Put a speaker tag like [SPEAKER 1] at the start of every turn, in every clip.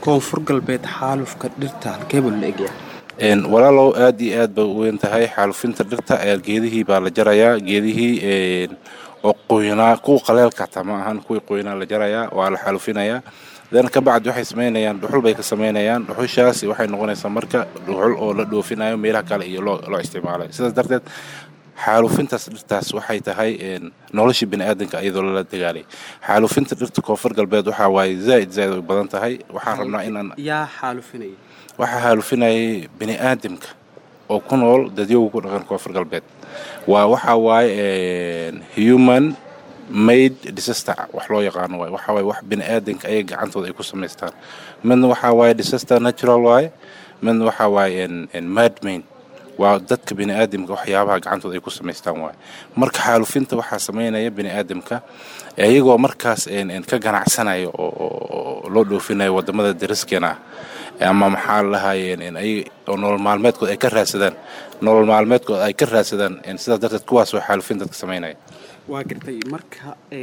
[SPEAKER 1] koonfur galbeed xaalufka dhirta halkeebuu la egyahay
[SPEAKER 2] walaalow aad iyo aad bay u weyn tahay xaalufinta dhirta geedihii baa la jarayaa geedihii oo qoynaa kuwa qaleelka hataa ma ahan kuwii qoynaa la jarayaa waa la xaalufinayaa dan ka bacdi waxay samaynayaan dhuxul bay ka samaynayaan dhuxushaasi waxay noqonaysaa marka dhuxul oo la dhoofinayo meelaha kale iyo loo isticmaalay sidaas darteed xaalufintaas dhirtaas waxay tahay noloshii bini aadanka iyadoo lala dagaalay xaalufinta dhirta koonfur galbeed waxaa waaye zaaid zaaid ay badan tahay waxaan rabnaa inaan
[SPEAKER 1] yaa xaalufinaya
[SPEAKER 2] waxaa xaalufinayay bini aadamka oo ku nool dadyoga ku dhaqan koonfur galbeed waa waxaa waaye human made disaster wax loo yaqaano waay waxaa waaye wax bini aadanka ayaga gacantooda ay ku samaystaan midna waxaa waaye disaster natural waaye midna waxaa waaye madmain waa dadka bini aadamka waxyaabaha gacantooda ay ku samaystaan waaye marka xaalufinta waxaa samaynaya bini aadamka iyagoo markaas ka ganacsanaya oo loo dhoofinayo wadamada dariskeena ah ama maxaa lahayeen oo nolol maalmeedkood ay ka raadsadaan nolol maalmeedkood ay ka raadsadaan sidaas darteed kuwaasoo xaalufin dadka samaynaya
[SPEAKER 1] waa gartay marka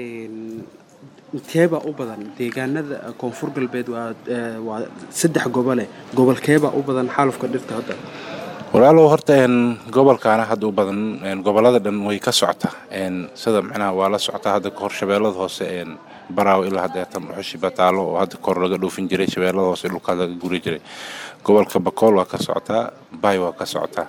[SPEAKER 1] keebaa u badan deegaanada koonfur galbeed waa saddex gobole gobolkeebaa u badan xaalufka dhirta hadda
[SPEAKER 2] walaalow horta gobolkaana hadda u badan gobolada dhan way ka socota sida micnaha waa la socota hadda kahor shabeellada hoose baraaw ilaa haddeetan dhuxushi bataalo oo hadda kahor laga dhoofin jiray shabeellada hoose dhulkaas laga guri jiray gobolka bakool waa ka socotaa bay waa ka socotaa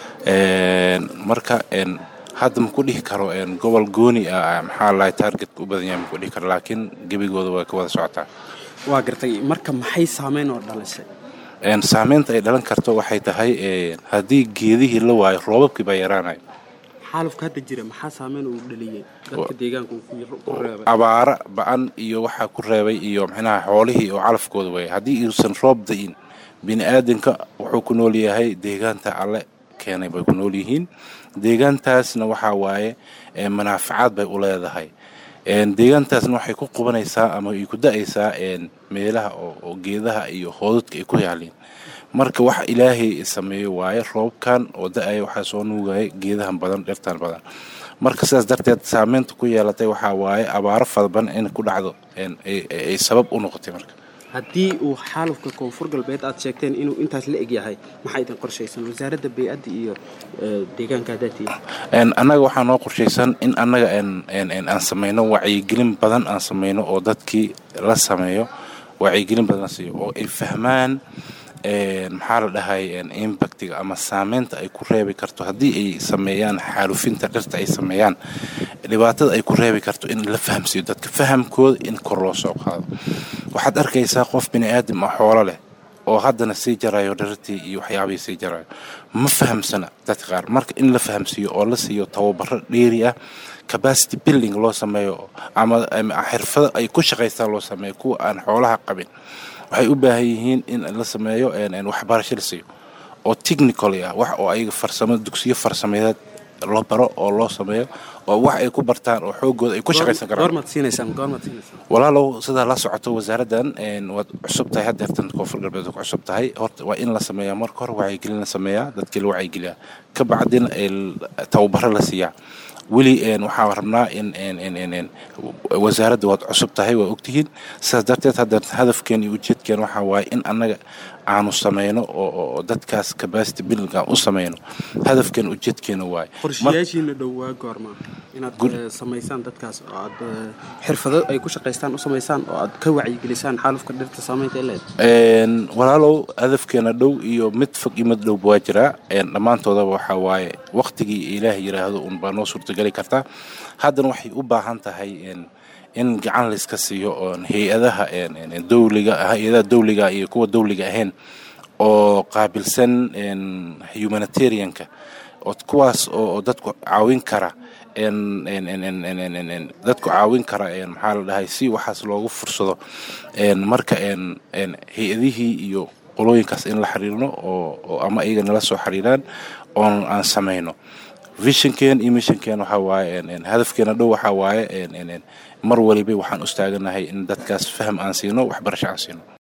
[SPEAKER 2] marka hadda maku dhihi karo gobol gooni ah maxaa lahay taargetka u badan yahay maku dhihi karo laakiin gebigooda way ka wada socotaa
[SPEAKER 1] waa gartay marka maxay saameyn oo dhalisay
[SPEAKER 2] saameynta ay dhalan karto waxay tahay haddii geedihii la waayo roobabkii baa yaraanayo
[SPEAKER 1] xaalufka hadda jira maxaa saameyn uu dhaliyey dadka deegaanka ku reebay
[SPEAKER 2] abaara ba-an iyo waxaa ku reebay iyo micnaha xoolihii oo calafkooda waaya haddii uusan roob da-in bini aadanka wuxuu ku nool yahay deegaanta alle keenay bay ku nool yihiin deegaantaasna waxaa waaye manaafacaad bay u leedahay deegaantaasna waxay ku qubanaysaa ama ay ku da-aysaa meelaha oo geedaha iyo hoodadka ay ku yaalin marka wax ilaahay sameeyo waaye roobkan oo da-aya waxaa soo nuugaya geedahan badan dhirtan badan marka sidaas darteed saameynta ku yeelatay waxaa waaye abaaro fadban in ku dhacdo ay sabab u noqotay marka
[SPEAKER 1] haddii uu xaalufka koonfur galbeed aad sheegteen inuu intaas la eg yahay maxaa idin qorshaysan wasaaradda bay-adda iyo deegaanka hadaatii
[SPEAKER 2] annaga waxaa noo qorshaysan in annaga aan samayno wacyigelin badan aan samayno oo dadkii la sameeyo wacyigelin badan la siiyo oo ay fahmaan maxaa la dhahay impactiga ama saameynta ay ku reebi karto haddii ay sameeyaan xaalufinta dhirta ay sameeyaan dhibaatada ay ku reebi karto in la fahamsiiyo dadka fahamkooda in kor loo soo qaado waxaad arkaysaa qof bini aadam ah xoolo leh oo haddana sii jarayo dhirtii iyo waxyaabihii sii jarayo ma fahamsana dadka qaar marka in la fahamsiiyo oo la siiyo tababaro dheeri ah capacity building loo sameeyo ama xirfado ay ku shaqaystaan loo sameeyo kuwa aan xoolaha qabin waxay u baahan yihiin in la sameeyo waxbarasho la siiyo oo technical ah wax oo ayaga farsamo dugsiyo farsameedeed loo baro oo loo sameeyo oo wax ay ku bartaan oo xoogooda ay ku shaqaysan karaan walaalow sidaa la socoto wasaaraddan waad cusub tahay haddeertan koonfur galbeed ku cusub tahay horta waa in la sameeyaa marka hore wacyigelin la sameeyaa dadkii la wacyigeliyaa ka bacdina tababaro la siiyaa weli waxaa rabnaa in wasaaradda waad cusub tahay waa ogtihiin sidaas darteed hadda hadafkeen iyo ujeedkeen waxaa waaye in annaga aanu samayno oo dadkaas capacity building aan u samayno hadafkeen ujeedkeena waaye
[SPEAKER 1] qorshayaashiina dhow waa goorma inaad samaysaan dadkaas oo aad xirfado ay ku shaqaystaan u samaysaan oo aad ka wacyigelisaan xaalufka dhirta saamaynta ee leed
[SPEAKER 2] walaalow hadafkeena dhow iyo mid fog iyo mid dhowba waa jiraa dhammaantoodaba waxaa waaye waqtigii ilaah yidhaahdo un baa noo suurtageli kartaa haddana waxay u baahan tahay in gacan layska siiyo oon hay-adaha dowliga hay-adaha dowliga iyo kuwa dowliga ahayn oo qaabilsan humanitarianka oo kuwaas oo dadku caawin kara dadku caawin kara maxaa la dhahay si waxaas loogu fursado marka hay-adihii iyo qolooyinkaas in la xiriirno oo ama iyaga nala soo xiriiraan oon aan samayno visionkeen iyo missionkeen waxaa waaye hadafkeena dhow waxaa waaye mar waliba waxaan u istaaganahay in dadkaas faham aan siino waxbarasho aan siino